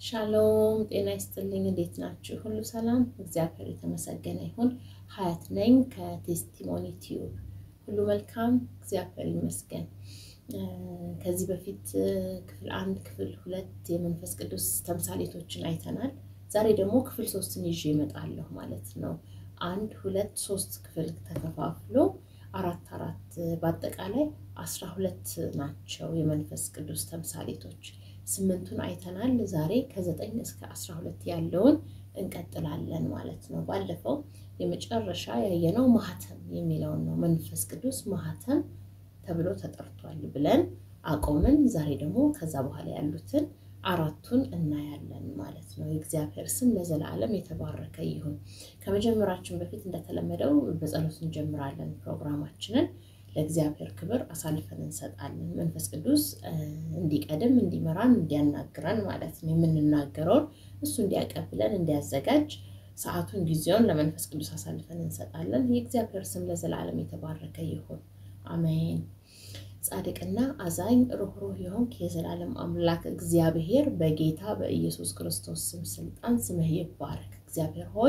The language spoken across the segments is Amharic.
ሻሎም ጤና ይስጥልኝ። እንዴት ናችሁ? ሁሉ ሰላም? እግዚአብሔር የተመሰገነ ይሁን። ሀያት ነኝ ከቴስቲሞኒ ቲዩብ። ሁሉ መልካም፣ እግዚአብሔር ይመስገን። ከዚህ በፊት ክፍል አንድ፣ ክፍል ሁለት የመንፈስ ቅዱስ ተምሳሌቶችን አይተናል። ዛሬ ደግሞ ክፍል ሶስትን ይዤ እመጣለሁ ማለት ነው። አንድ ሁለት ሶስት ክፍል ተከፋፍሎ አራት አራት በአጠቃላይ አስራ ሁለት ናቸው የመንፈስ ቅዱስ ተምሳሌቶች። ስምንቱን አይተናል። ዛሬ ከዘጠኝ እስከ አስራ ሁለት ያለውን እንቀጥላለን ማለት ነው። ባለፈው የመጨረሻ ያየነው ማህተም የሚለውን ነው። መንፈስ ቅዱስ ማህተም ተብሎ ተጠርቷል ብለን አቆምን። ዛሬ ደግሞ ከዛ በኋላ ያሉትን አራቱን እናያለን ማለት ነው። የእግዚአብሔር ስም ለዘላለም የተባረከ ይሁን። ከመጀመራችን በፊት እንደተለመደው በጸሎት እንጀምራለን ፕሮግራማችንን። ለእግዚአብሔር ክብር አሳልፈን እንሰጣለን። መንፈስ ቅዱስ እንዲቀድም፣ እንዲመራን፣ እንዲያናግረን ማለት ነው። የምንናገረውን እሱ እንዲያቀብለን፣ እንዲያዘጋጅ ሰዓቱን፣ ጊዜውን ለመንፈስ ቅዱስ አሳልፈን እንሰጣለን። የእግዚአብሔር ስም ለዘላለም የተባረከ ይሁን። አሜን። ጻድቅና አዛኝ ሩህሩህ የሆንክ የዘላለም አምላክ እግዚአብሔር በጌታ በኢየሱስ ክርስቶስ ስም ስልጣን ስምህ ይባረክ። እግዚአብሔር ሆይ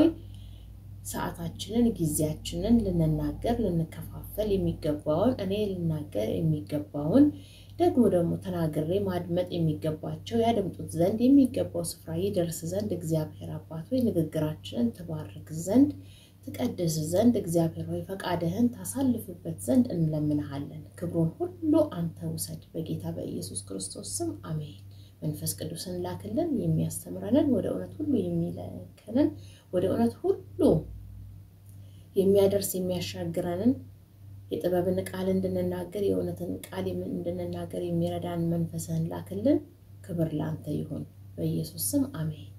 ሰዓታችንን ጊዜያችንን ልንናገር ልንከፋፈል የሚገባውን እኔ ልናገር የሚገባውን ደግሞ ደግሞ ተናግሬ ማድመጥ የሚገባቸው ያደምጡት ዘንድ የሚገባው ስፍራ ይደርስ ዘንድ እግዚአብሔር አባት ሆይ ንግግራችንን ትባርክ ዘንድ ትቀድስ ዘንድ እግዚአብሔር ሆይ ፈቃድህን ታሳልፍበት ዘንድ እንለምንሃለን። ክብሩን ሁሉ አንተ ውሰድ፣ በጌታ በኢየሱስ ክርስቶስ ስም አሜን። መንፈስ ቅዱስን ላክልን፣ የሚያስተምረንን ወደ እውነት ሁሉ የሚለከንን ወደ እውነት ሁሉ የሚያደርስ የሚያሻግረንን የጥበብን ቃል እንድንናገር የእውነትን ቃል እንድንናገር የሚረዳን መንፈስህን ላክልን። ክብር ለአንተ ይሁን፣ በኢየሱስ ስም አሜን።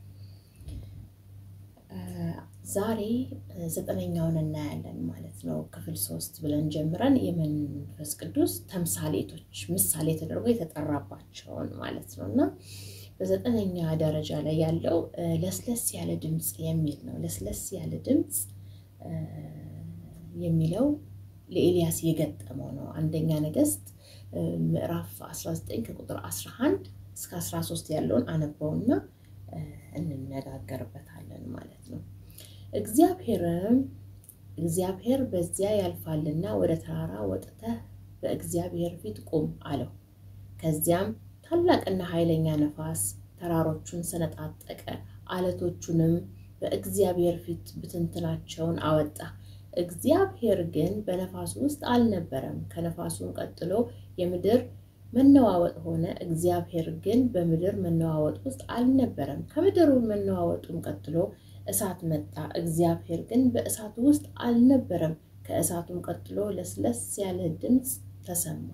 ዛሬ ዘጠነኛውን እናያለን ማለት ነው። ክፍል ሶስት ብለን ጀምረን የመንፈስ ቅዱስ ተምሳሌቶች ምሳሌ ተደርጎ የተጠራባቸውን ማለት ነው እና በዘጠነኛ ደረጃ ላይ ያለው ለስለስ ያለ ድምፅ የሚል ነው። ለስለስ ያለ ድምፅ የሚለው ለኤልያስ የገጠመው ነው። አንደኛ ነገሥት ምዕራፍ 19 ከቁጥር 11 እስከ 13 ያለውን አነበውና እንነጋገርበታለን ማለት ነው። እግዚአብሔርም እግዚአብሔር በዚያ ያልፋልና ወደ ተራራ ወጥተህ በእግዚአብሔር ፊት ቁም አለው። ከዚያም ታላቅና ኃይለኛ ነፋስ ተራሮቹን ሰነጣጠቀ፣ አለቶቹንም በእግዚአብሔር ፊት ብትንትናቸውን አወጣ። እግዚአብሔር ግን በነፋሱ ውስጥ አልነበረም። ከነፋሱም ቀጥሎ የምድር መነዋወጥ ሆነ። እግዚአብሔር ግን በምድር መነዋወጥ ውስጥ አልነበረም። ከምድሩ መነዋወጡም ቀጥሎ እሳት መጣ። እግዚአብሔር ግን በእሳቱ ውስጥ አልነበረም። ከእሳቱም ቀጥሎ ለስለስ ያለ ድምፅ ተሰማ።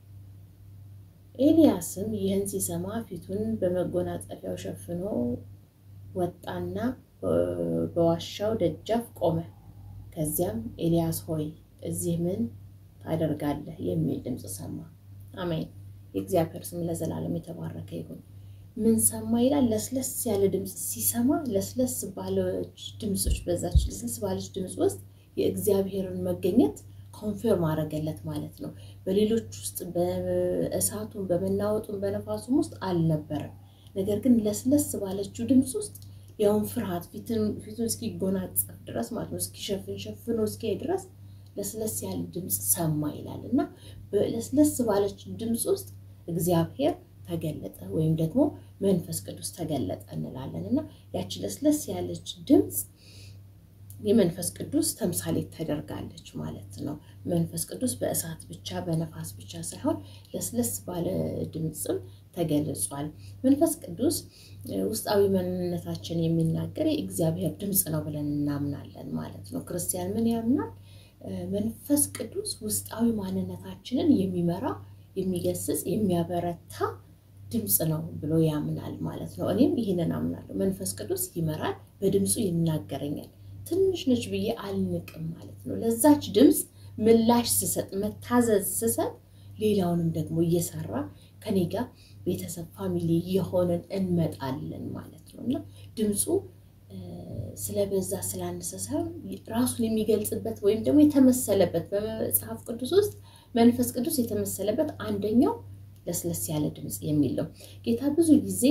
ኤልያስም ይህን ሲሰማ ፊቱን በመጎናጸፊያው ሸፍኖ ወጣና በዋሻው ደጃፍ ቆመ። ከዚያም ኤልያስ ሆይ እዚህ ምን ታደርጋለህ? የሚል ድምፅ ሰማ። አሜን። የእግዚአብሔር ስም ለዘላለም የተባረከ ይሁን። ምን ሰማ ይላል? ለስለስ ያለ ድምፅ ሲሰማ ለስለስ ባለች ድምፆች በዛች ለስለስ ባለች ድምፅ ውስጥ የእግዚአብሔርን መገኘት ኮንፊርም አደረገለት ማለት ነው። በሌሎች ውስጥ በእሳቱን በመናወጡን በነፋሱም ውስጥ አልነበረም። ነገር ግን ለስለስ ባለችው ድምፅ ውስጥ ያውን ፍርሃት ፊቱን እስኪጎናጸፍ ድረስ ማለት ነው እስኪሸፍን ሸፍኖ እስኪሄ ድረስ ለስለስ ያለ ድምፅ ሰማ ይላል እና ለስለስ ባለች ድምፅ ውስጥ እግዚአብሔር ተገለጠ ወይም ደግሞ መንፈስ ቅዱስ ተገለጠ እንላለን እና ያቺ ለስለስ ያለች ድምፅ የመንፈስ ቅዱስ ተምሳሌት ተደርጋለች ማለት ነው። መንፈስ ቅዱስ በእሳት ብቻ በነፋስ ብቻ ሳይሆን ለስለስ ባለ ድምፅም ተገልጿል። መንፈስ ቅዱስ ውስጣዊ ማንነታችን የሚናገር የእግዚአብሔር ድምፅ ነው ብለን እናምናለን ማለት ነው። ክርስቲያን ምን ያምናል? መንፈስ ቅዱስ ውስጣዊ ማንነታችንን የሚመራ የሚገስጽ፣ የሚያበረታ ድምፅ ነው ብሎ ያምናል ማለት ነው። እኔም ይህንን አምናለሁ። መንፈስ ቅዱስ ይመራል፣ በድምፁ ይናገረኛል። ትንሽ ነች ብዬ አልንቅም ማለት ነው። ለዛች ድምፅ ምላሽ ስሰጥ፣ መታዘዝ ስሰጥ፣ ሌላውንም ደግሞ እየሰራ ከኔ ጋር ቤተሰብ ፋሚሊ የሆንን እንመጣለን ማለት ነው እና ድምፁ ስለበዛ ስላነሰ ሳይሆን ራሱን የሚገልጽበት ወይም ደግሞ የተመሰለበት በመጽሐፍ ቅዱስ ውስጥ መንፈስ ቅዱስ የተመሰለበት አንደኛው ለስለስ ያለ ድምፅ የሚል ነው። ጌታ ብዙ ጊዜ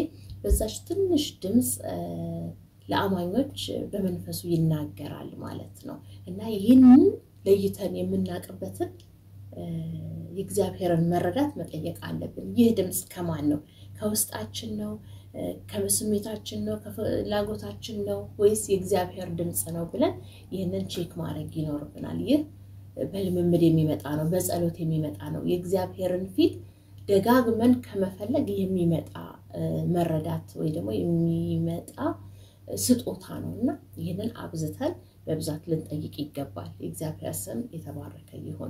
በዛች ትንሽ ድምፅ ለአማኞች በመንፈሱ ይናገራል ማለት ነው እና ይህንን ለይተን የምናውቅበትን የእግዚአብሔርን መረዳት መጠየቅ አለብን። ይህ ድምፅ ከማን ነው? ከውስጣችን ነው? ከስሜታችን ነው? ከፍላጎታችን ነው? ወይስ የእግዚአብሔር ድምፅ ነው ብለን ይህንን ቼክ ማድረግ ይኖርብናል። ይህ በልምምድ የሚመጣ ነው፣ በጸሎት የሚመጣ ነው። የእግዚአብሔርን ፊት ደጋግመን ከመፈለግ የሚመጣ መረዳት ወይ ደግሞ የሚመጣ ስጦታ ነው እና ይህንን አብዝተን በብዛት ልንጠይቅ ይገባል። የእግዚአብሔር ስም የተባረከ ይሁን።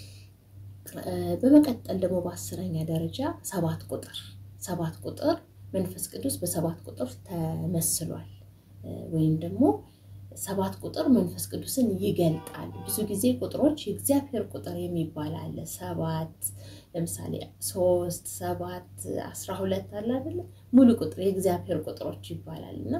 በመቀጠል ደግሞ በአስረኛ ደረጃ ሰባት ቁጥር ሰባት ቁጥር መንፈስ ቅዱስ በሰባት ቁጥር ተመስሏል ወይም ደግሞ ሰባት ቁጥር መንፈስ ቅዱስን ይገልጣል። ብዙ ጊዜ ቁጥሮች የእግዚአብሔር ቁጥር የሚባል አለ። ሰባት ለምሳሌ ሶስት፣ ሰባት፣ አስራ ሁለት አለ አይደለ? ሙሉ ቁጥር የእግዚአብሔር ቁጥሮች ይባላል እና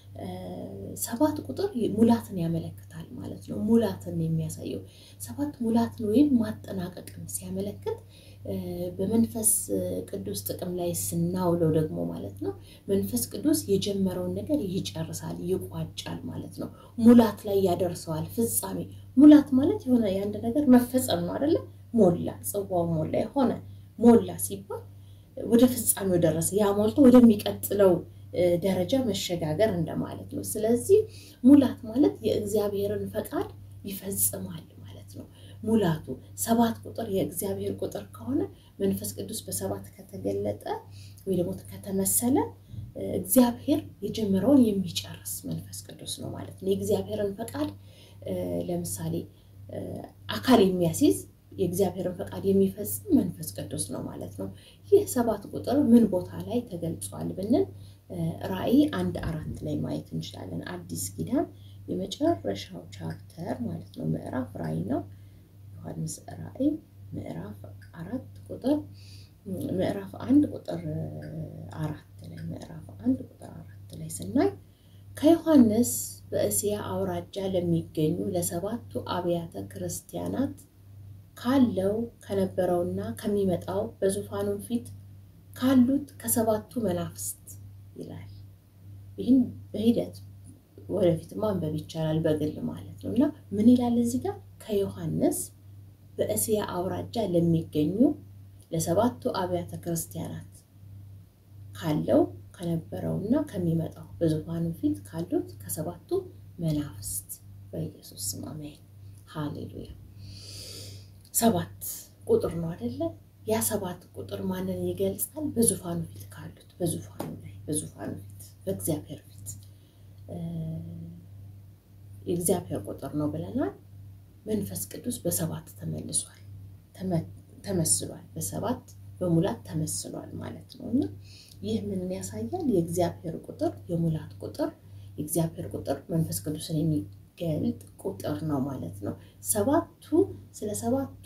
ሰባት ቁጥር ሙላትን ያመለክታል ማለት ነው። ሙላትን የሚያሳየው ሰባት ሙላትን ወይም ማጠናቀቅን ሲያመለክት በመንፈስ ቅዱስ ጥቅም ላይ ስናውለው ደግሞ ማለት ነው መንፈስ ቅዱስ የጀመረውን ነገር ይጨርሳል፣ ይቋጫል ማለት ነው። ሙላት ላይ ያደርሰዋል። ፍጻሜ ሙላት ማለት የሆነ የአንድ ነገር መፈጸም ነው አይደለ? ሞላ፣ ጽዋው ሞላ፣ የሆነ ሞላ ሲባል ወደ ፍጻሜው ደረሰ። ያ ሞልቶ ወደሚቀጥለው ደረጃ መሸጋገር እንደማለት ነው። ስለዚህ ሙላት ማለት የእግዚአብሔርን ፈቃድ ይፈጽማል ማለት ነው። ሙላቱ ሰባት ቁጥር የእግዚአብሔር ቁጥር ከሆነ መንፈስ ቅዱስ በሰባት ከተገለጠ ወይ ደግሞ ከተመሰለ እግዚአብሔር የጀመረውን የሚጨርስ መንፈስ ቅዱስ ነው ማለት ነው። የእግዚአብሔርን ፈቃድ ለምሳሌ አካል የሚያስይዝ የእግዚአብሔርን ፈቃድ የሚፈጽም መንፈስ ቅዱስ ነው ማለት ነው። ይህ ሰባት ቁጥር ምን ቦታ ላይ ተገልጿል ብንል ራእይ አንድ አራት ላይ ማየት እንችላለን። አዲስ ኪዳን የመጨረሻው ቻፕተር ማለት ነው ምዕራፍ ራእይ ነው። ዮሐንስ ራእይ ምዕራፍ አራት ቁጥር ምዕራፍ አንድ ቁጥር አራት ላይ ምዕራፍ አንድ ቁጥር አራት ላይ ስናይ ከዮሐንስ በእስያ አውራጃ ለሚገኙ ለሰባቱ አብያተ ክርስቲያናት ካለው ከነበረውና ከሚመጣው በዙፋኑ ፊት ካሉት ከሰባቱ መናፍስት ይላል። ይህን በሂደት ወደፊት ማንበብ ይቻላል በግል ማለት ነው። እና ምን ይላል እዚህ ጋር ከዮሐንስ በእስያ አውራጃ ለሚገኙ ለሰባቱ አብያተ ክርስቲያናት ካለው ከነበረውና ከሚመጣው በዙፋኑ ፊት ካሉት ከሰባቱ መናፍስት በኢየሱስ ስም አሜን፣ ሃሌሉያ። ሰባት ቁጥር ነው አይደለ? ያ ሰባት ቁጥር ማንን ይገልጻል? በዙፋኑ ፊት ካሉት በዙፋኑ ላይ በዙፋኑ ፊት በእግዚአብሔር ፊት የእግዚአብሔር ቁጥር ነው ብለናል። መንፈስ ቅዱስ በሰባት ተመልሷል ተመስሏል። በሰባት በሙላት ተመስሏል ማለት ነው እና ይህ ምንን ያሳያል? የእግዚአብሔር ቁጥር የሙላት ቁጥር የእግዚአብሔር ቁጥር መንፈስ ቅዱስን የሚገልጥ ቁጥር ነው ማለት ነው። ሰባቱ ስለ ሰባቱ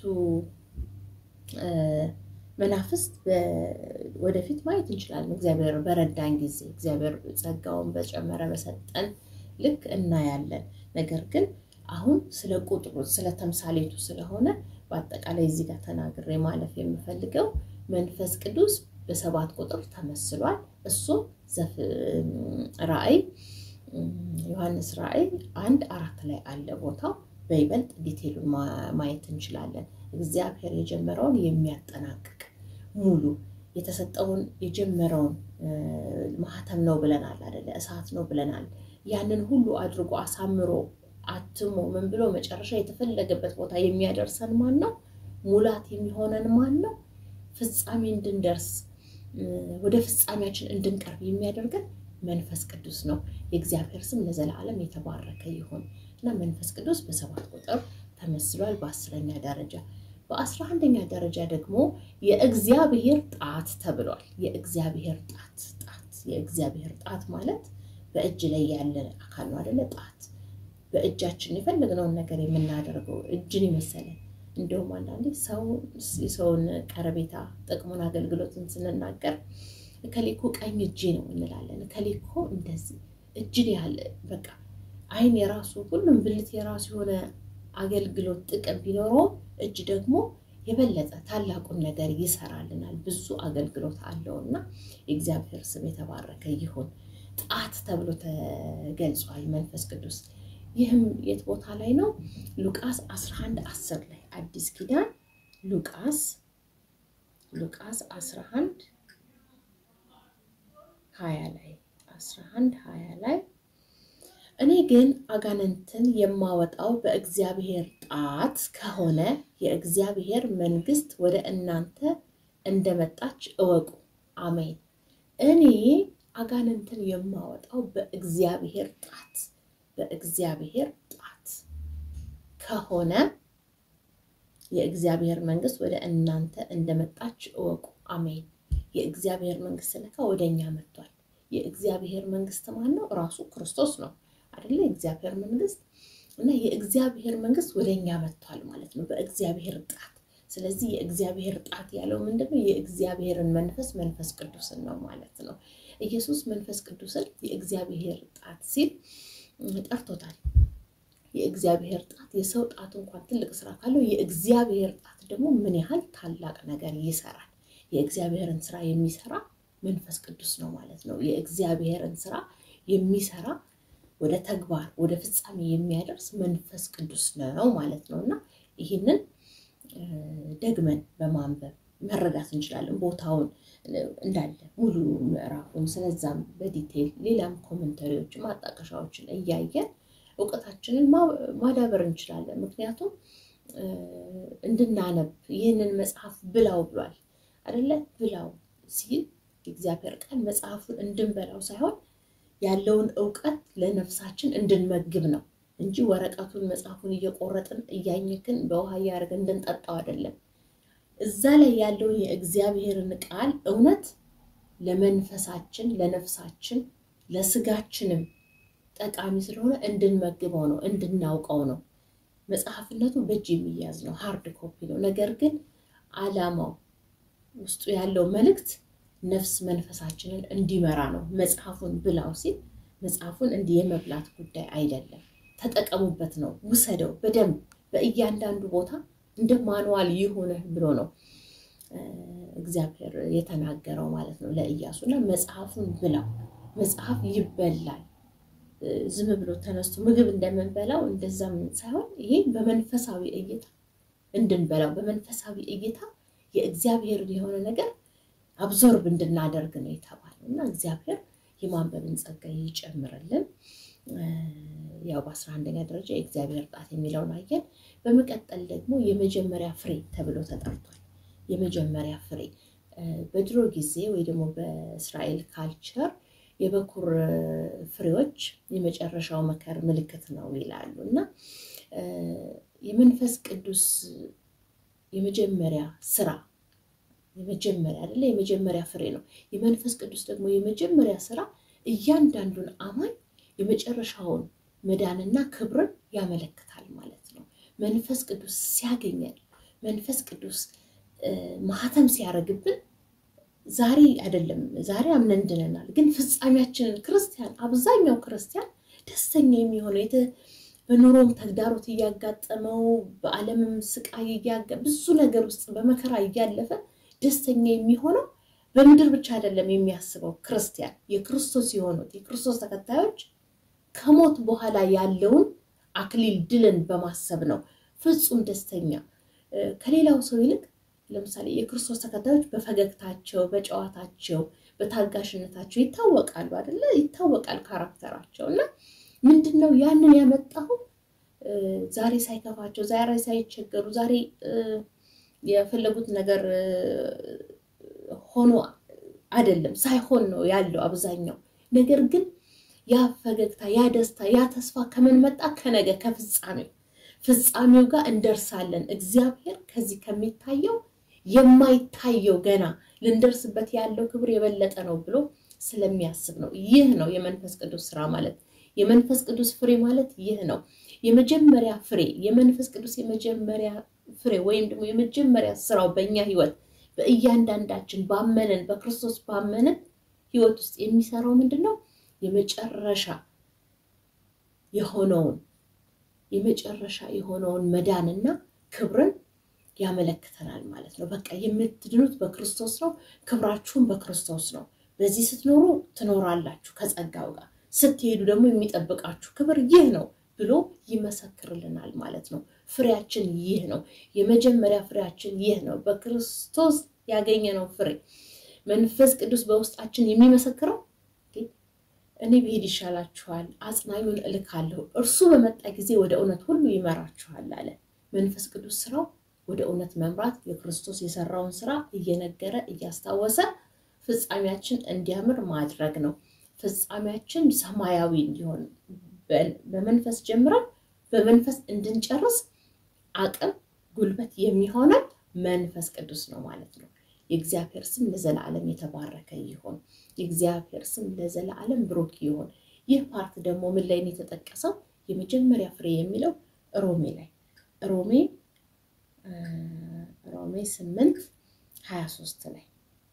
መናፍስት ወደፊት ማየት እንችላለን። እግዚአብሔር በረዳን ጊዜ እግዚአብሔር ጸጋውን በጨመረ በሰጠን ልክ እናያለን። ነገር ግን አሁን ስለ ቁጥሩ ስለ ተምሳሌቱ ስለሆነ በአጠቃላይ እዚህ ጋር ተናግሬ ማለፍ የምፈልገው መንፈስ ቅዱስ በሰባት ቁጥር ተመስሏል። እሱም ራእይ ዮሐንስ ራእይ አንድ አራት ላይ አለ ቦታው በይበልጥ ዲቴሉን ማየት እንችላለን። እግዚአብሔር የጀመረውን የሚያጠናቅቅ ሙሉ የተሰጠውን የጀመረውን ማህተም ነው ብለናል አይደለ? እሳት ነው ብለናል። ያንን ሁሉ አድርጎ አሳምሮ አትሞ ምን ብሎ መጨረሻ የተፈለገበት ቦታ የሚያደርሰን ማን ነው? ሙላት የሚሆነን ማን ነው? ፍጻሜ እንድንደርስ ወደ ፍጻሜያችን እንድንቀርብ የሚያደርገን መንፈስ ቅዱስ ነው። የእግዚአብሔር ስም ለዘላለም የተባረከ ይሁን እና መንፈስ ቅዱስ በሰባት ቁጥር ተመስሏል። በአስረኛ ደረጃ በአስራ አንደኛ ደረጃ ደግሞ የእግዚአብሔር ጣት ተብሏል። የእግዚአብሔር ጣት ጣት የእግዚአብሔር ጣት ማለት በእጅ ላይ ያለ አካል ነው አይደለ? ጣት በእጃችን የፈለግነውን ነገር የምናደርገው እጅን የመሰለ እንዲሁም አንዳንዴ ሰው የሰውን ቀረቤታ ጥቅሙን አገልግሎትን ስንናገር ከሌኮ ቀኝ እጄ ነው እንላለን። ከሌኮ እንደዚህ እጅን ያህል በቃ አይን የራሱ ሁሉም ብልት የራሱ የሆነ አገልግሎት ጥቅም ቢኖረውም እጅ ደግሞ የበለጠ ታላቁን ነገር ይሰራልናል። ብዙ አገልግሎት አለውና የእግዚአብሔር ስም የተባረከ ይሁን። ጣት ተብሎ ተገልጿል መንፈስ ቅዱስ። ይህም የት ቦታ ላይ ነው? ሉቃስ 11 10 ላይ አዲስ ኪዳን ሉቃስ ሉቃስ 11 20 ላይ 11 20 ላይ እኔ ግን አጋንንትን የማወጣው በእግዚአብሔር ጣት ከሆነ የእግዚአብሔር መንግሥት ወደ እናንተ እንደመጣች እወቁ። አሜን። እኔ አጋንንትን የማወጣው በእግዚአብሔር ጣት በእግዚአብሔር ጣት ከሆነ የእግዚአብሔር መንግሥት ወደ እናንተ እንደመጣች እወቁ። አሜን። የእግዚአብሔር መንግሥት ስለካ ወደ እኛ መጥቷል። የእግዚአብሔር መንግሥት ማን ነው? ራሱ ክርስቶስ ነው አይደለ? የእግዚአብሔር መንግሥት እና የእግዚአብሔር መንግሥት ወደ እኛ መጥቷል ማለት ነው በእግዚአብሔር ጣት። ስለዚህ የእግዚአብሔር ጣት ያለው ምንድነው? የእግዚአብሔርን መንፈስ መንፈስ ቅዱስን ነው ማለት ነው። ኢየሱስ መንፈስ ቅዱስን የእግዚአብሔር ጣት ሲል ጠርቶታል። የእግዚአብሔር ጣት የሰው ጣት እንኳን ትልቅ ስራ ካለው የእግዚአብሔር ጣት ደግሞ ምን ያህል ታላቅ ነገር ይሰራል። የእግዚአብሔርን ስራ የሚሰራ መንፈስ ቅዱስ ነው ማለት ነው። የእግዚአብሔርን ስራ የሚሰራ ወደ ተግባር ወደ ፍጻሜ የሚያደርስ መንፈስ ቅዱስ ነው ማለት ነው እና ይህንን ደግመን በማንበብ መረዳት እንችላለን። ቦታውን እንዳለ ሙሉ ምዕራፉን ስለዛም በዲቴይል ሌላም ኮመንተሪዎችን ማጣቀሻዎችን እያየን እውቀታችንን ማዳበር እንችላለን። ምክንያቱም እንድናነብ ይህንን መጽሐፍ ብላው ብሏል አደለ? ብላው ሲል የእግዚአብሔር ቃል መጽሐፉን እንድንበላው ሳይሆን ያለውን እውቀት ለነፍሳችን እንድንመግብ ነው እንጂ ወረቀቱን መጽሐፉን እየቆረጥን እያኘክን በውሃ እያደረግን እንድንጠጣው አይደለም። እዛ ላይ ያለውን የእግዚአብሔርን ቃል እውነት ለመንፈሳችን፣ ለነፍሳችን፣ ለስጋችንም ጠቃሚ ስለሆነ እንድንመግበው ነው፣ እንድናውቀው ነው። መጽሐፍነቱ በእጅ የሚያዝ ነው፣ ሃርድ ኮፒ ነው። ነገር ግን ዓላማው ውስጡ ያለው መልእክት ነፍስ መንፈሳችንን እንዲመራ ነው። መጽሐፉን ብላው ሲል መጽሐፉን እንዲህ የመብላት ጉዳይ አይደለም። ተጠቀሙበት ነው። ውሰደው በደንብ በእያንዳንዱ ቦታ እንደ ማንዋል ይሁንህ ብሎ ነው እግዚአብሔር የተናገረው ማለት ነው ለኢያሱ እና መጽሐፉን ብላው። መጽሐፍ ይበላል። ዝም ብሎ ተነስቶ ምግብ እንደምንበላው እንደዛም ሳይሆን ይሄ በመንፈሳዊ እይታ እንድንበላው በመንፈሳዊ እይታ የእግዚአብሔርን የሆነ ነገር አብዞርብ እንድናደርግ ነው የተባለው እና እግዚአብሔር የማንበብን ጸጋ ይጨምርልን። ያው በአስራ አንደኛ ደረጃ የእግዚአብሔር ጣት የሚለውን አየን። በመቀጠል ደግሞ የመጀመሪያ ፍሬ ተብሎ ተጠርቷል። የመጀመሪያ ፍሬ በድሮ ጊዜ ወይ ደግሞ በእስራኤል ካልቸር የበኩር ፍሬዎች የመጨረሻው መከር ምልክት ነው ይላሉ እና የመንፈስ ቅዱስ የመጀመሪያ ስራ የመጀመሪያ አይደለ የመጀመሪያ ፍሬ ነው። የመንፈስ ቅዱስ ደግሞ የመጀመሪያ ስራ እያንዳንዱን አማኝ የመጨረሻውን መዳንና ክብርን ያመለክታል ማለት ነው። መንፈስ ቅዱስ ሲያገኘን መንፈስ ቅዱስ ማህተም ሲያደርግብን ዛሬ አይደለም ዛሬ አምነን እንድነናል። ግን ፍጻሜያችንን ክርስቲያን አብዛኛው ክርስቲያን ደስተኛ የሚሆነው በኑሮም ተግዳሮት እያጋጠመው በዓለምም ስቃይ እያጋ ብዙ ነገር ውስጥ በመከራ እያለፈ ደስተኛ የሚሆነው በምድር ብቻ አይደለም የሚያስበው ክርስቲያን የክርስቶስ የሆኑት የክርስቶስ ተከታዮች ከሞት በኋላ ያለውን አክሊል ድልን በማሰብ ነው ፍጹም ደስተኛ ከሌላው ሰው ይልቅ ለምሳሌ የክርስቶስ ተከታዮች በፈገግታቸው፣ በጨዋታቸው፣ በታጋሽነታቸው ይታወቃሉ አይደለ? ይታወቃል ካራክተራቸው እና ምንድን ነው ያንን ያመጣው ዛሬ ሳይከፋቸው፣ ዛሬ ሳይቸገሩ፣ ዛሬ የፈለጉት ነገር ሆኖ አይደለም ሳይሆን ነው ያለው አብዛኛው ነገር ግን ያ ፈገግታ ያ ደስታ ያ ተስፋ ከምን መጣ? ከነገ ከፍጻሜው ፍጻሜው ጋር እንደርሳለን። እግዚአብሔር ከዚህ ከሚታየው የማይታየው ገና ልንደርስበት ያለው ክብር የበለጠ ነው ብሎ ስለሚያስብ ነው። ይህ ነው የመንፈስ ቅዱስ ስራ ማለት። የመንፈስ ቅዱስ ፍሬ ማለት ይህ ነው። የመጀመሪያ ፍሬ የመንፈስ ቅዱስ የመጀመሪያ ፍሬ ወይም ደግሞ የመጀመሪያ ስራው በእኛ ህይወት በእያንዳንዳችን ባመንን በክርስቶስ ባመንን ህይወት ውስጥ የሚሰራው ምንድን ነው? የመጨረሻ የሆነውን የመጨረሻ የሆነውን መዳንና ክብርን ያመለክተናል ማለት ነው። በቃ የምትድኑት በክርስቶስ ነው፣ ክብራችሁን በክርስቶስ ነው። በዚህ ስትኖሩ ትኖራላችሁ ከጸጋው ጋር፣ ስትሄዱ ደግሞ የሚጠብቃችሁ ክብር ይህ ነው ብሎ ይመሰክርልናል ማለት ነው። ፍሬያችን ይህ ነው። የመጀመሪያ ፍሬያችን ይህ ነው። በክርስቶስ ያገኘነው ፍሬ መንፈስ ቅዱስ በውስጣችን የሚመሰክረው እኔ ብሄድ ይሻላችኋል፣ አጽናኙን እልካለሁ፣ እርሱ በመጣ ጊዜ ወደ እውነት ሁሉ ይመራችኋል አለ። መንፈስ ቅዱስ ስራው ወደ እውነት መምራት፣ የክርስቶስ የሰራውን ስራ እየነገረ እያስታወሰ ፍጻሜያችን እንዲያምር ማድረግ ነው። ፍጻሜያችን ሰማያዊ እንዲሆን በመንፈስ ጀምረን በመንፈስ እንድንጨርስ አቅም ጉልበት የሚሆነን መንፈስ ቅዱስ ነው ማለት ነው። የእግዚአብሔር ስም ለዘላለም የተባረከ ይሁን። የእግዚአብሔር ስም ለዘላለም ብሩክ ይሁን። ይህ ፓርት ደግሞ ምን ላይ ነው የተጠቀሰው? የመጀመሪያ ፍሬ የሚለው ሮሜ ላይ ሮሜ ሮሜ ስምንት ሀያ ሶስት ላይ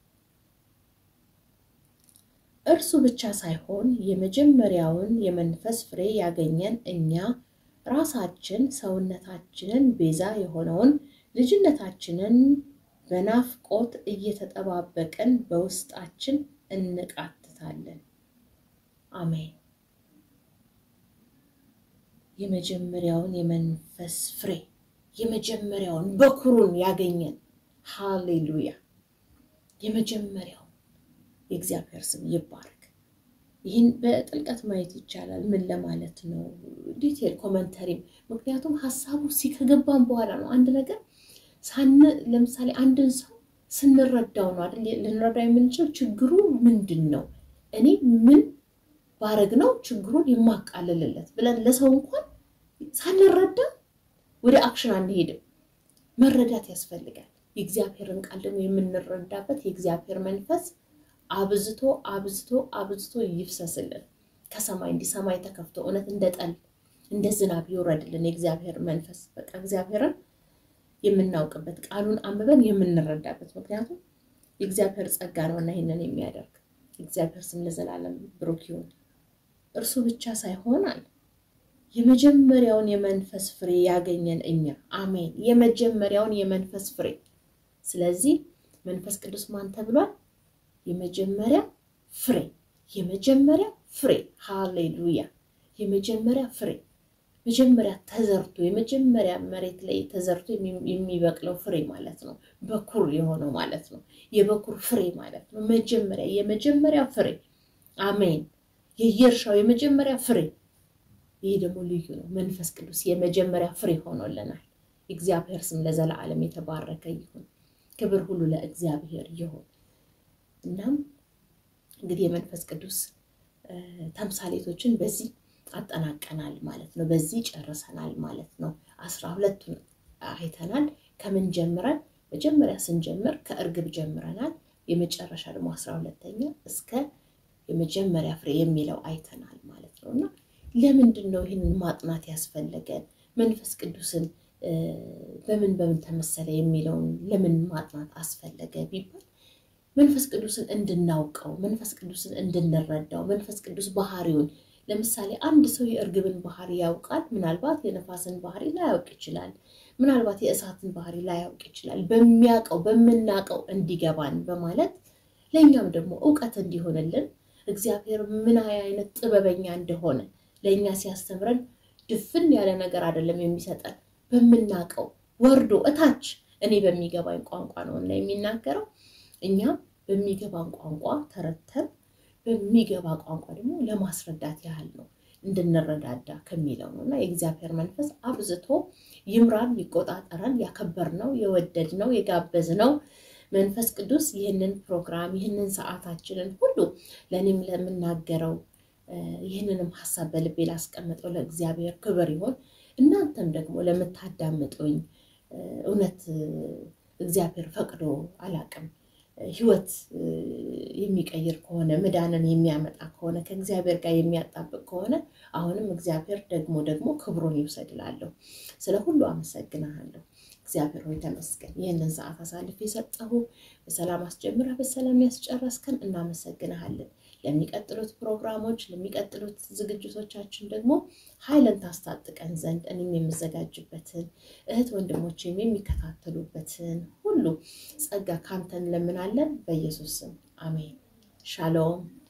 እርሱ ብቻ ሳይሆን የመጀመሪያውን የመንፈስ ፍሬ ያገኘን እኛ ራሳችን ሰውነታችንን ቤዛ የሆነውን ልጅነታችንን በናፍቆት እየተጠባበቅን በውስጣችን እንቃትታለን። አሜን። የመጀመሪያውን የመንፈስ ፍሬ የመጀመሪያውን በኩሩን ያገኘን ሃሌሉያ። የመጀመሪያው የእግዚአብሔር ስም ይባረክ። ይህን በጥልቀት ማየት ይቻላል። ምን ለማለት ነው? ዲቴል ኮመንተሪም ምክንያቱም ሀሳቡ ሲከገባን በኋላ ነው አንድ ነገር ሳን ለምሳሌ አንድን ሰው ስንረዳው ነው አይደል ልንረዳ የምንችለው ችግሩ ምንድን ነው እኔ ምን ባረግ ነው ችግሩን የማቃለልለት ብለን ለሰው እንኳን ሳንረዳ ወደ አክሽን አንሄድም። መረዳት ያስፈልጋል። የእግዚአብሔርን ቃል ደግሞ የምንረዳበት የእግዚአብሔር መንፈስ አብዝቶ አብዝቶ አብዝቶ ይፍሰስልን ከሰማይ እንዲህ ሰማይ ተከፍቶ እውነት እንደ ጠል እንደ ዝናብ ይውረድልን የእግዚአብሔር መንፈስ በቃ እግዚአብሔርን የምናውቅበት ቃሉን አንብበን የምንረዳበት ምክንያቱም የእግዚአብሔር ጸጋ ነውና ይህንን የሚያደርግ እግዚአብሔር ስም ለዘላለም ብሩክ ይሁን። እርሱ ብቻ ሳይሆን አለ የመጀመሪያውን የመንፈስ ፍሬ ያገኘን እኛ አሜን። የመጀመሪያውን የመንፈስ ፍሬ ስለዚህ መንፈስ ቅዱስ ማን ተብሏል? የመጀመሪያ ፍሬ የመጀመሪያ ፍሬ ሃሌሉያ። የመጀመሪያ ፍሬ መጀመሪያ ተዘርቶ የመጀመሪያ መሬት ላይ ተዘርቶ የሚበቅለው ፍሬ ማለት ነው። በኩር የሆነው ማለት ነው። የበኩር ፍሬ ማለት ነው። መጀመሪያ የመጀመሪያ ፍሬ አሜን። የየእርሻው የመጀመሪያ ፍሬ ይህ ደግሞ ልዩ ነው። መንፈስ ቅዱስ የመጀመሪያ ፍሬ ሆኖልናል። እግዚአብሔር ስም ለዘላለም የተባረከ ይሁን። ክብር ሁሉ ለእግዚአብሔር ይሁን። እናም እንግዲህ የመንፈስ ቅዱስ ተምሳሌቶችን በዚህ አጠናቀናል ማለት ነው። በዚህ ጨርሰናል ማለት ነው። አስራ ሁለቱን አይተናል። ከምን ጀምረን መጀመሪያ ስንጀምር ከእርግብ ጀምረናል። የመጨረሻ ደግሞ አስራ ሁለተኛ እስከ የመጀመሪያ ፍሬ የሚለው አይተናል ማለት ነው እና ለምንድን ነው ይህንን ማጥናት ያስፈለገን? መንፈስ ቅዱስን በምን በምን ተመሰለ የሚለውን ለምን ማጥናት አስፈለገ ቢባል መንፈስ ቅዱስን እንድናውቀው፣ መንፈስ ቅዱስን እንድንረዳው፣ መንፈስ ቅዱስ ባህሪውን ለምሳሌ አንድ ሰው የእርግብን ባህሪ ያውቃል። ምናልባት የነፋስን ባህሪ ላያውቅ ይችላል። ምናልባት የእሳትን ባህሪ ላያውቅ ይችላል። በሚያውቀው በምናውቀው እንዲገባን በማለት ለእኛም ደግሞ እውቀት እንዲሆንልን እግዚአብሔር ምን አይነት ጥበበኛ እንደሆነ ለእኛ ሲያስተምረን ድፍን ያለ ነገር አይደለም የሚሰጠን በምናውቀው ወርዶ እታች እኔ በሚገባኝ ቋንቋ ነው እና የሚናገረው እኛ በሚገባን ቋንቋ ተረተን በሚገባ ቋንቋ ደግሞ ለማስረዳት ያህል ነው እንድንረዳዳ ከሚለው ነው እና የእግዚአብሔር መንፈስ አብዝቶ ይምራን፣ ይቆጣጠረን። ያከበርነው፣ የወደድነው፣ የጋበዝነው መንፈስ ቅዱስ ይህንን ፕሮግራም ይህንን ሰዓታችንን ሁሉ ለእኔም ለምናገረው ይህንንም ሀሳብ በልቤ ላስቀምጠው ለእግዚአብሔር ክብር ይሆን። እናንተም ደግሞ ለምታዳምጡኝ እውነት እግዚአብሔር ፈቅዶ አላቅም ህይወት የሚቀይር ከሆነ ምዳንን የሚያመጣ ከሆነ ከእግዚአብሔር ጋር የሚያጣብቅ ከሆነ አሁንም እግዚአብሔር ደግሞ ደግሞ ክብሩን ይውሰድላለሁ። ስለ ሁሉ አመሰግናለሁ። እግዚአብሔር ሆይ ተመስገን። ይህንን ሰዓት አሳልፍ የሰጠሁ በሰላም አስጀምረህ በሰላም ያስጨረስከን እናመሰግንሃለን። ለሚቀጥሉት ፕሮግራሞች፣ ለሚቀጥሉት ዝግጅቶቻችን ደግሞ ኃይልን ታስታጥቀን ዘንድ እኔም የምዘጋጅበትን እህት ወንድሞችም የሚከታተሉበትን ሁሉ ጸጋ ካንተ እንለምናለን። በኢየሱስ ስም አሜን። ሻሎም